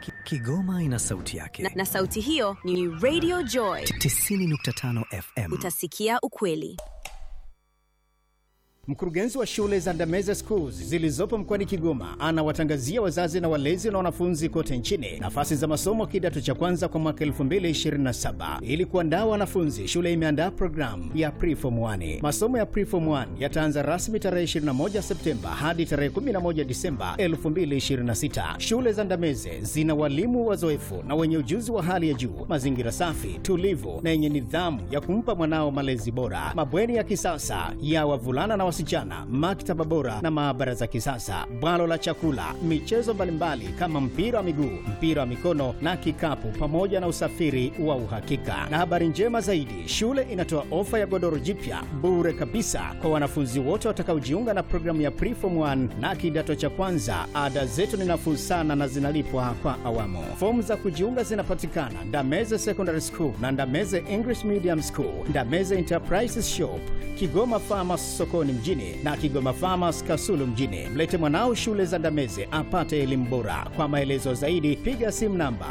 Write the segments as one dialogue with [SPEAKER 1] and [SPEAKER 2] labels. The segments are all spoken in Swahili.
[SPEAKER 1] Ki- Kigoma ina sauti yake.
[SPEAKER 2] na, na sauti hiyo ni Radio Joy.
[SPEAKER 1] 90.5 FM.
[SPEAKER 2] Utasikia ukweli.
[SPEAKER 3] Mkurugenzi wa shule za Ndameze Schools zilizopo mkoani Kigoma anawatangazia wazazi na walezi na wanafunzi kote nchini nafasi za masomo kidato cha kwanza kwa mwaka 2027. Ili kuandaa wanafunzi, shule imeandaa programu ya Preform 1. Masomo ya Preform 1 yataanza rasmi tarehe 21 Septemba hadi tarehe 11 Disemba 2026. Shule za Ndameze zina walimu wazoefu na wenye ujuzi wa hali ya juu, mazingira safi, tulivu na yenye nidhamu ya kumpa mwanao malezi bora, mabweni ya kisasa ya wavulana na wasichana, maktaba bora na maabara za kisasa, bwalo la chakula, michezo mbalimbali kama mpira wa miguu, mpira wa mikono na kikapu, pamoja na usafiri wa uhakika. Na habari njema zaidi, shule inatoa ofa ya godoro jipya bure kabisa kwa wanafunzi wote watakaojiunga na programu ya Preform 1 na kidato cha kwanza. Ada zetu ni nafuu sana na zinalipwa kwa awamu. Fomu za kujiunga zinapatikana Ndameze Secondary School na Ndameze English Medium School, Ndameze Enterprises Shop, Kigoma Farmers sokoni mjini na Kigoma Farmers Kasulu mjini. Mlete mwanao shule za Ndameze apate elimu bora. Kwa maelezo zaidi piga simu namba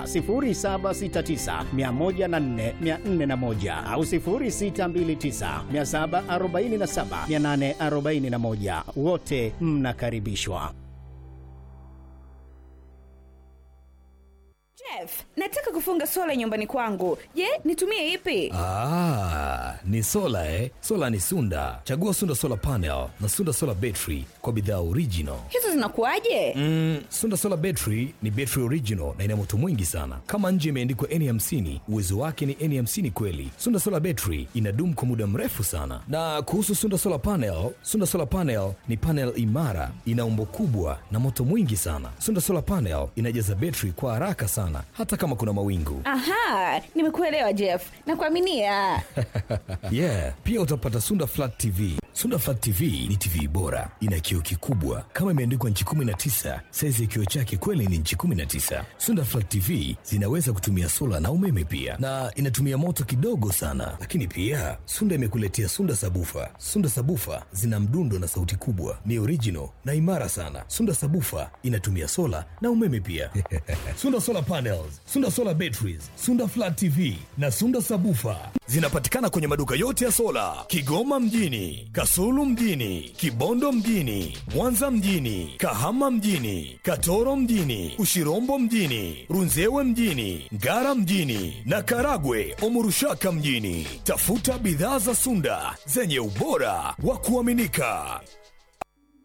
[SPEAKER 3] 0769104441 au 0629747841. Wote mnakaribishwa.
[SPEAKER 4] Jeff, nataka kufunga sola nyumbani kwangu. Je, nitumie ipi?
[SPEAKER 5] Ah, ni sola eh? Sola ni Sunda. Chagua Sunda Solar Panel na Sunda Solar Battery kwa bidhaa original.
[SPEAKER 4] Hizo zinakuwaje?
[SPEAKER 5] Mm, Sunda Solar Battery ni battery original na ina moto mwingi sana. Kama nje imeandikwa N50, uwezo wake ni N50 kweli. Sunda Solar Battery inadumu kwa muda mrefu sana. Na kuhusu Sunda Solar Panel, Sunda Solar Panel ni panel imara, ina umbo kubwa na moto mwingi sana. Sunda Solar Panel inajaza battery kwa haraka sana hata kama kuna mawingu.
[SPEAKER 4] Aha, nimekuelewa Jeff. Nakuaminia.
[SPEAKER 5] yeah pia utapata sunda flat tv sunda flat tv ni tv bora ina kioo kikubwa kama imeandikwa nchi 19 saizi ya kioo chake kweli ni nchi 19 sunda flat tv zinaweza kutumia sola na umeme pia na inatumia moto kidogo sana lakini pia sunda imekuletea sunda sabufa sunda sabufa zina mdundo na sauti kubwa ni original na imara sana sunda sabufa inatumia sola na umeme pia sunda solar panels sunda solar batteries sunda flat tv na sunda sabufa zinapatikana kwenye maduka yote ya sola kigoma mjini kasulu mjini kibondo mjini mwanza mjini kahama mjini katoro mjini ushirombo mjini runzewe mjini ngara mjini na karagwe omurushaka mjini tafuta bidhaa za sunda zenye ubora wa kuaminika